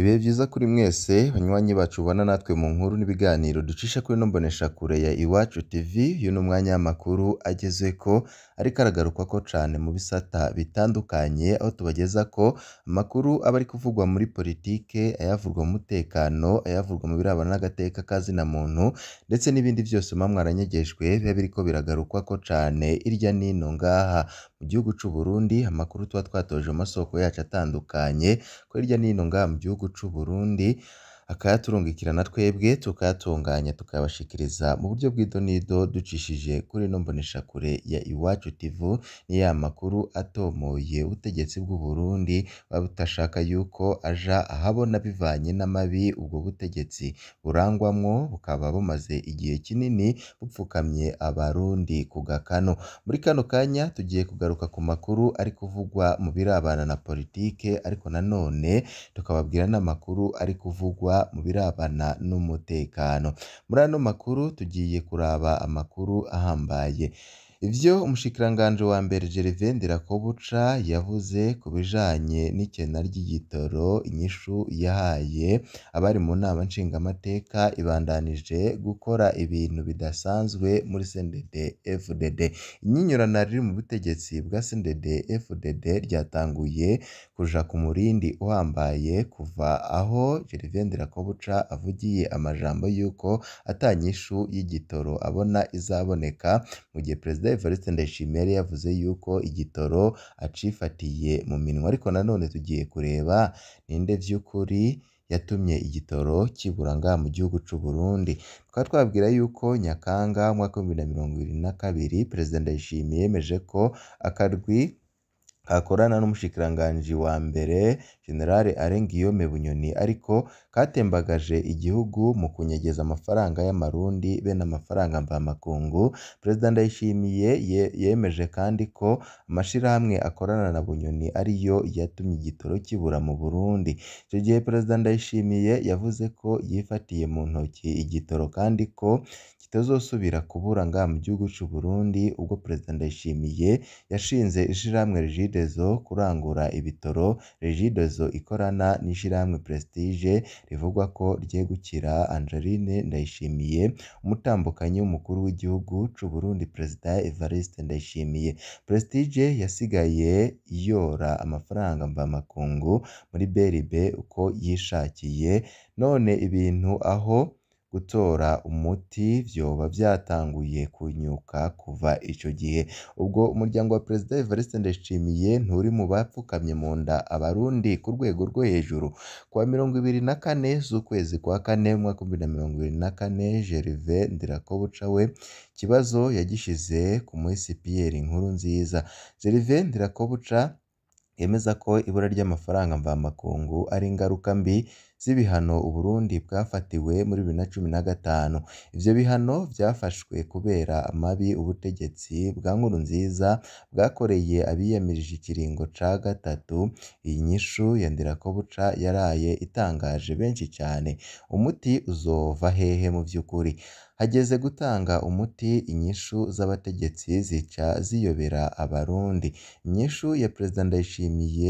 Ibihe vyiza kuri mwese banywanyi bacu mubana natwe mu nkuru n'ibiganiro ducisha kuri ino mboneshakure ya Iwacu TV, uyu ni umwanya w'amakuru agezeko ariko aragarukwako cane mu bisata bitandukanye, aho tubagezako amakuru aba ari kuvugwa muri politike, ayavugwa mu mutekano, ayavugwa mu birabana n'agateka ka zina muntu, ndetse n'ibindi vyose muba mwaranyegejwe biba biriko biragarukwako cane irya n'ino ngaha mu gihugu c'Uburundi, amakuru tuba twatoje mu masoko yacu atandukanye, ko hirya n'ino ngaha mu gihugu c'Uburundi akayaturungikira na twebwe tukayatunganya tukayabashikiriza mu buryo bw'idonido ducishije kuri ino mboneshakure ya Iwacu TV, ni ya makuru atomoye ubutegetsi bw'u Burundi buba budashaka yuko aja ahabona bivanye n'amabi ubwo butegetsi burangwamwo, bukaba bumaze igihe kinini bupfukamye abarundi ku gakano. Muri kano kanya tugiye kugaruka ku makuru ari kuvugwa mu birabana na politike, ariko nanone tukababwira n'amakuru ari kuvugwa mu birabana n'umutekano. Muri ano makuru tugiye kuraba amakuru ahambaye. Ivyo umushikiranganji wa mbere Gervais Ndirakobuca yavuze ku bijanye n'ikena ry'igitoro, inyishu yahaye abari mu nama nshingamateka ibandanije gukora ibintu bidasanzwe muri CNDD-FDD. Inyinyurana riri mu butegetsi bwa CNDD-FDD ryatanguye kuja ku murindi uhambaye kuva aho Gervais Ndirakobuca avugiye amajambo yuko ata nyishu y'igitoro abona izaboneka, mu gihe Perezida Evariste Ndayishimiye yari yavuze yuko igitoro acifatiye mu minwe. Ariko nanone tugiye kureba ninde vy'ukuri yatumye igitoro kibura ngaha mu gihugu c'Uburundi. Tukaba twababwira yuko Nyakanga umwaka w'ibihumbi bibiri na mirongo ibiri na kabiri, Perezida Ndayishimiye yemeje ko akarwi gakorana n'umushikiranganji wa mbere General Alain Guillaume Bunyoni ariko katembagaje igihugu mu kunyegeza amafaranga y'amarundi be n'amafaranga mvamakungu. Perezida Ndayishimiye yemeje kandi ko amashirahamwe akorana na Bunyoni ariyo yatumye igitoro kibura mu Burundi. Ico gihe Perezida Ndayishimiye yavuze ko yifatiye mu ntoki igitoro kandi ko kitazosubira kubura ngaha mu gihugu c'Uburundi, ubwo Perezida Ndayishimiye yashinze ishirahamwe Regideso kurangura ibitoro. Regideso ikorana n'ishirahamwe Prestige rivugwa ko ryegukira Angeline Ndayishimiye, umutambukanyi w'umukuru w'igihugu c'Uburundi Perezida Evariste Ndayishimiye. Prestige yasigaye yora amafaranga mvamakungu muri BRB uko yishakiye, none ibintu aho gutora umuti vyoba vyatanguye kunyuka kuva ico gihe. Ubwo umuryango wa Perezida Evariste Ndayishimiye nturi mu bapfukamye mu nda abarundi ku rwego rwo hejuru. Kuwa mirongo ibiri na kane z'ukwezi kwa kane umwaka w'ibihumbi bibiri na mirongo ibiri na kane, Gervais Ndirakobuca we ikibazo yagishize ku muhisi Pierre Nkurunziza. Gervais Ndirakobuca yemeza ko ibura ry'amafaranga mvamakungu ari ingaruka mbi z'ibihano Uburundi bwafatiwe muri bibiri na cumi na gatanu. Ivyo bihano vyafashwe kubera amabi ubutegetsi bwa Nkurunziza bwakoreye abiyamirije ikiringo ca gatatu. Iyi nyishu ya Ndirakobuca yaraye itangaje benshi cane. Umuti uzova hehe mu vy'ukuri? Hageze gutanga umuti, inyishu z'abategetsi zica ziyobera abarundi. Inyishu ya Perezida Ndayishimiye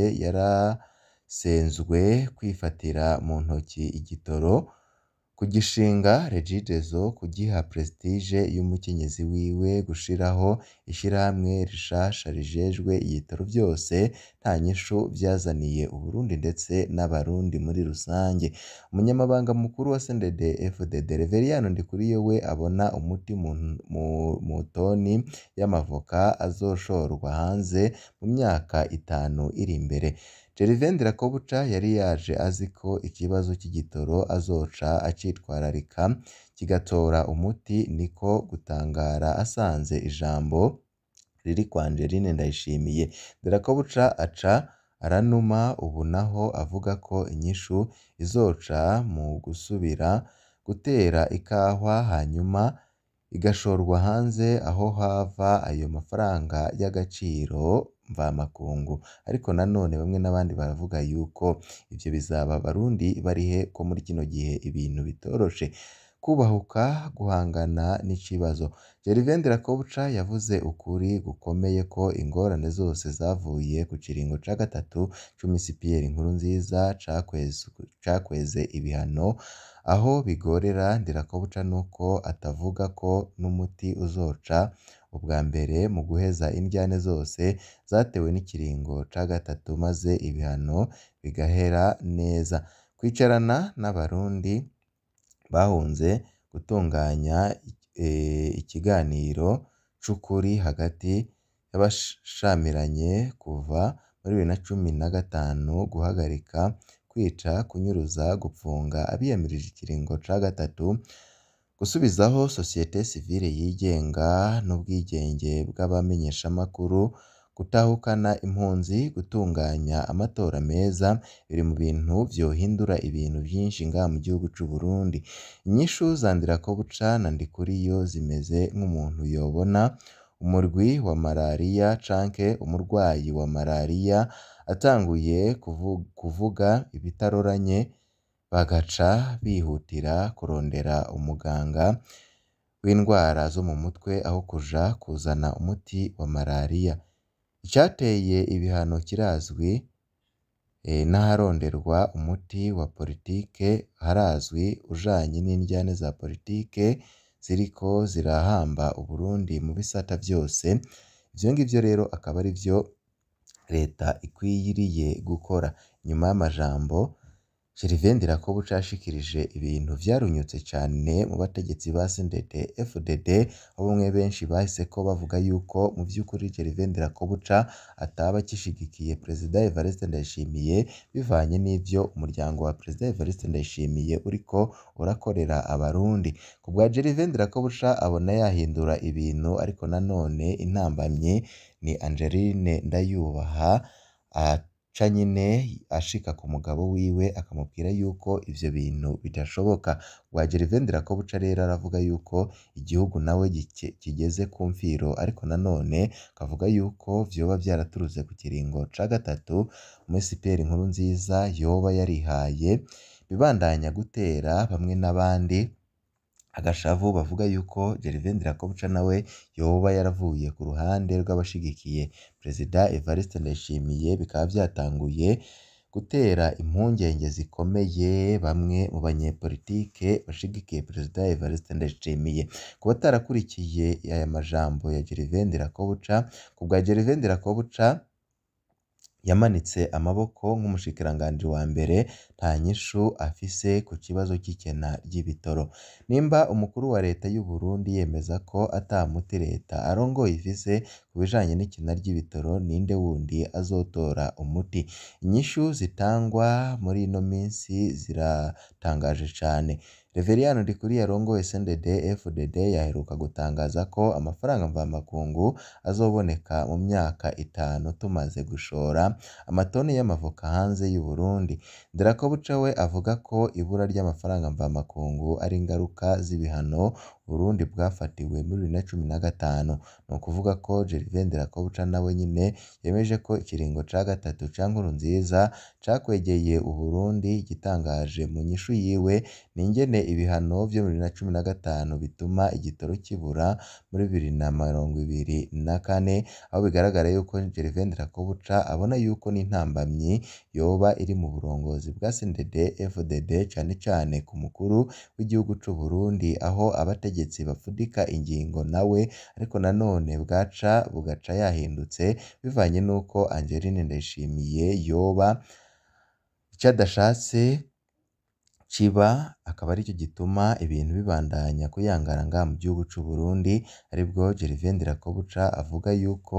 yarasenzwe kwifatira mu ntoki igitoro, kugishinga Regideso, kugiha Prestige y'umukenyezi wiwe, gushiraho ishirahamwe rishasha rijejwe ibitoro vyose nta nyishu vyazaniye Uburundi ndetse n'abarundi muri rusange. Umunyamabanga mukuru wa CNDD-FDD Reveriyano Ndikuriyo we abona umuti mu toni y'amavoka azoshorwa hanze mu myaka itanu iri imbere. Gervais Ndirakobuca yari yaje azi ko ikibazo c'igitoro azoca acitwararika kigatora umuti, niko gutangara asanze ijambo riri kwa Angeline Ndayishimiye. Ndirakobuca aca aranuma ubu naho avuga ko inyishu izoca mu gusubira gutera ikahwa hanyuma igashorwa hanze aho hava ayo mafaranga y'agaciro mvamakungu. Ariko nanone bamwe n'abandi baravuga yuko ivyo bizaba abarundi barihe ko muri kino gihe ibintu bitoroshe. kubahuka guhangana n'ikibazo Gervais Ndirakobuca yavuze ukuri gukomeye ko ingorane zose zavuye ku kiringo ca gatatu c'umusi Pierre Nkurunziza cakweze ibihano aho bigorera Ndirakobuca nuko atavuga ko n'umuti uzoca ubwa mbere mu guheza indyane zose zatewe n'ikiringo ca gatatu maze ibihano bigahera neza kwicarana n'abarundi bahunze gutunganya ikiganiro c'ukuri hagati y'abashamiranye kuva muri bibiri na cumi na gatanu guhagarika kwica kunyuruza gupfunga abiyamirije ikiringo ca gatatu gusubizaho sosiyete sivile yigenga n'ubwigenge bw'abamenyeshamakuru gutahukana impunzi gutunganya amatora meza biri mu bintu vyohindura ibintu vyinshi ngaha mu gihugu c'u Burundi inyishu za Ndirakobuca na Ndikuriyo zimeze nk'umuntu yobona umurwi wa malariya canke umurwayi wa malariya atanguye kuvuga ibitaroranye bagaca bihutira kurondera umuganga w'indwara zo mu mutwe aho kuja kuzana umuti wa malariya icateye ibihano kirazwi n'aharonderwa umuti wa politike harazwi ujanye n'indyane za politike ziriko zirahamba Uburundi mu bisata vyose ivyo ngivyo rero akaba arivyo leta ikwiriye gukora inyuma y'amajambo Gervais Ndirakobuca yashikirije ibintu vyarunyutse cane mu bategetsi ba CNDD FDD aho bamwe benshi bahiseko bavuga yuko mu vy'ukuri Gervais Ndirakobuca ataba agishigikiye Perezida Evariste Ndayishimiye bivanye n'ivyo umuryango wa Perezida Evariste Ndayishimiye uriko urakorera abarundi ku bwa Gervais Ndirakobuca abona yahindura ibintu ariko nanone intambamyi ni Angeline Ndayubaha aca nyene ashika ku mugabo wiwe akamubwira yuko ivyo bintu bidashoboka wa Gervais Ndirakobuca rero aravuga yuko igihugu nawe kigeze ku mfiro ariko nanone akavuga yuko vyoba vyaraturutse ku kiringo ca gatatu umusi Pierre Nkurunziza yoba yarihaye bibandanya gutera bamwe n'abandi agashavu bavuga yuko Gervais Ndirakobuca nawe yoba yaravuye ku ruhande rw'abashigikiye Perezida Evariste Ndayishimiye bikaba vyatanguye gutera impungenge zikomeye bamwe mu banyepolitike bashigikiye Perezida Evariste Ndayishimiye ku batarakurikiye aya majambo ya Gervais Ndirakobuca ku bwa Gervais Ndirakobuca yamanitse amaboko nk'umushikiranganji wa mbere nta nyishu afise ku kibazo c'ikena ry'ibitoro nimba umukuru wa leta y'u Burundi yemeza ko ata muti leta arongoye ifise ku bijanye n'ikena ry'ibitoro ninde wundi azotora umuti inyishu zitangwa muri ino minsi ziratangaje cane Reveriyani Ndikuriyo arongoye CNDD FDD yaheruka gutangaza ko amafaranga mvamakungu azoboneka mu myaka itanu tumaze gushora amatoni y'amavoka hanze y'u Burundi Ndirakobuca we avuga ko ibura ry'amafaranga mvamakungu ari ingaruka z'ibihano Burundi bwafatiwe muri bibiri na cumi na gatanu ni ukuvuga ko Gervais Ndirakobuca nawe nyine yemeje ko ikiringo ca gatatu ca Nkurunziza cakwegeye Uburundi igitangaje mu nyishu yiwe ni ingene ibihano vyo muri bibiri na cumi na gatanu bituma igitoro kibura muri bibiri na mirongo ibiri na kane aho bigaragara yuko Gervais Ndirakobuca abona yuko n'intambamyi yoba iri mu burongozi bwa CNDD FDD cane cane ku mukuru w'igihugu c'u Burundi aho abategetsi bafudika ingingo nawe ariko nanone bwaca bugaca yahindutse bivanye n'uko Angeline Ndayishimiye yoba ico adashatse kiba akaba arico gituma ibintu bibandanya kuyangara ngaha mu gihugu c'u Burundi aribwo Gervais Ndirakobuca avuga yuko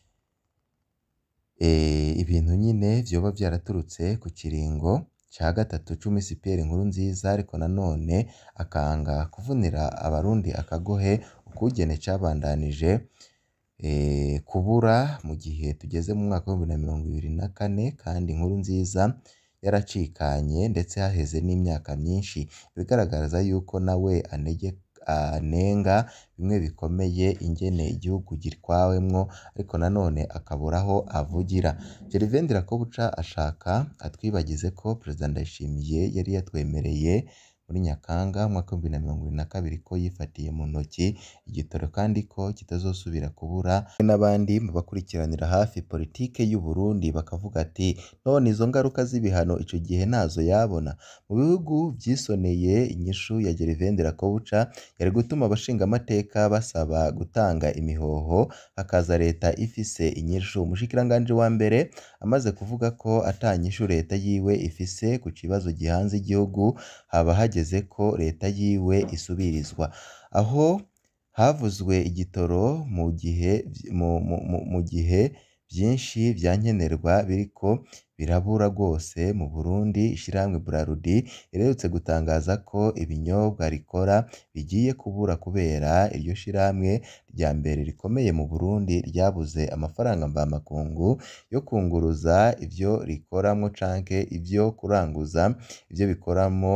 ibintu nyine vyoba vyaraturutse ku kiringo ca gatatu c'umusi Pierre Nkurunziza ariko nanone akanga kuvunira abarundi akagohe ukugene cabandanije kubura mu gihe tugeze mu mwaka w'ibihumbi na mirongo ibiri na kane kandi Nkurunziza yaracikanye ndetse haheze n'imyaka myinshi ibigaragaza yuko nawe anenga bimwe bikomeye ingene igihugu gitwawemwo ariko nanone akabura aho avugira Gervais Ndirakobuca ashaka atwibagize ko Perezida Ndayishimiye yari yatwemereye muri Nyakanga umwaka w'ibihumbi bibiri na mirongo ibiri na kabiri ko yifatiye mu ntoki igitoro kandi ko kitazosubira kubura n'abandi mu bakurikiranira hafi politike y'u Burundi bakavuga ati none izo ngaruka z'ibihano ico gihe ntazo yabona mu bihugu vyisoneye inyishu ya Gervais Ndirakobuca yari gutuma abashingamateka basaba gutanga imihoho hakaza leta ifise inyishu umushikiranganji wa mbere amaze kuvuga ko ata nyishu leta yiwe ifise ku kibazo gihanze igihugu haba hageze ko leta yiwe isubirizwa aho havuzwe igitoro mu gihe mu, mu, mu, mu gihe vyinshi vya nkenerwa biriko birabura rwose mu Burundi ishirahamwe Brarudi riherutse gutangaza ko ibinyobwa rikora bigiye kubura kubera iryo shirahamwe rya mbere rikomeye mu Burundi ryabuze amafaranga mvamakungu yo kunguruza ivyo rikoramwo canke ivyo kuranguza ivyo bikoramwo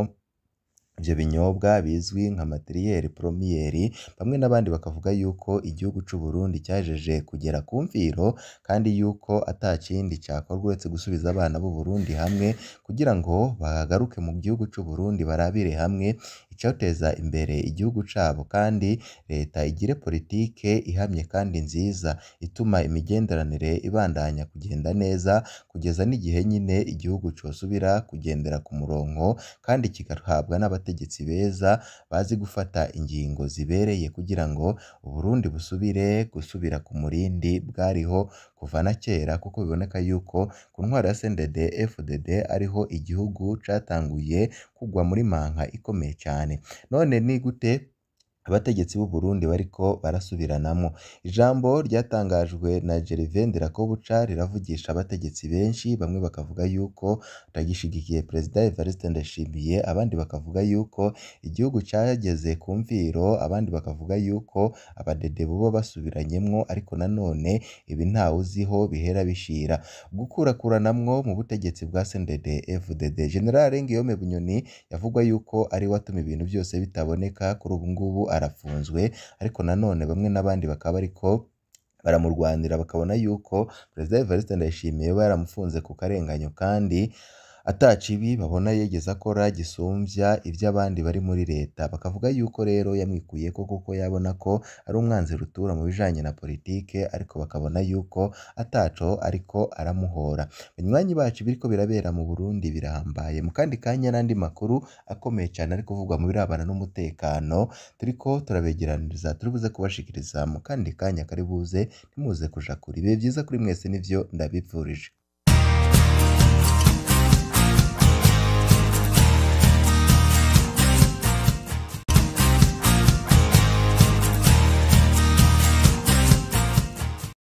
ivyo binyobwa bizwi nka materiel premiere bamwe n'abandi bakavuga yuko igihugu c'u Burundi cyajeje kugera ku mviro kandi yuko ata kindi cakorwa uretse gusubiza abana b'u Burundi hamwe kugira ngo bagaruke mu gihugu c'u Burundi barabire hamwe icoteza imbere igihugu cabo kandi leta igire politike ihamye kandi nziza ituma imigenderanire ibandanya kugenda neza kugeza n'igihe nyine igihugu cosubira kugendera ku murongo kandi kigahabwa n'abategetsi beza bazi gufata ingingo zibereye kugira ngo u Burundi busubire gusubira ku murindi bwariho kuva na kera kuko biboneka yuko ku ntwaro ya CNDD FDD ariho igihugu catanguye kugwa muri manka ikomeye cyane none ni gute abategetsi b'u Burundi bariko barasubiranamwo ijambo ryatangajwe na Gervais Ndirakobuca riravugisha abategetsi benshi bamwe bakavuga yuko atagishigikiye Perezida Evariste Ndayishimiye abandi bakavuga yuko igihugu cageze ku mviro abandi bakavuga yuko abadede boba basubiranyemwo ariko nanone ibi ntawe uziho bihera bishira gukurakuranamwo mu butegetsi bwa CNDD FDD General Ngiyome Bunyoni yavugwa yuko ari we atuma ibintu byose bitaboneka kuri ubu ngubu arafunzwe ariko nanone bamwe n'abandi bakaba ariko baramurwanira bakabona yuko Perezida Evariste Ndayishimiye we yaramufunze ku karenganyo kandi ata kibi babona yigeze akora gisumbya iby'abandi bari muri leta bakavuga yuko rero yamwikuyeko kuko yabona ko ari umwanzi rutura mu bijanye na politike ariko bakabona yuko ataco ariko aramuhora banywanyi bacu biriko birabera mu Burundi birahambaye mu kandi kanya n'andi makuru akomeye cyane ari kuvugwa mu birabana n'umutekano turiko turabegeraniriza turi buze kubashikiriza mu kandi kanya kari buze ntimuze kuja kure ibihe byiza kuri mwese nivyo ndabipfurije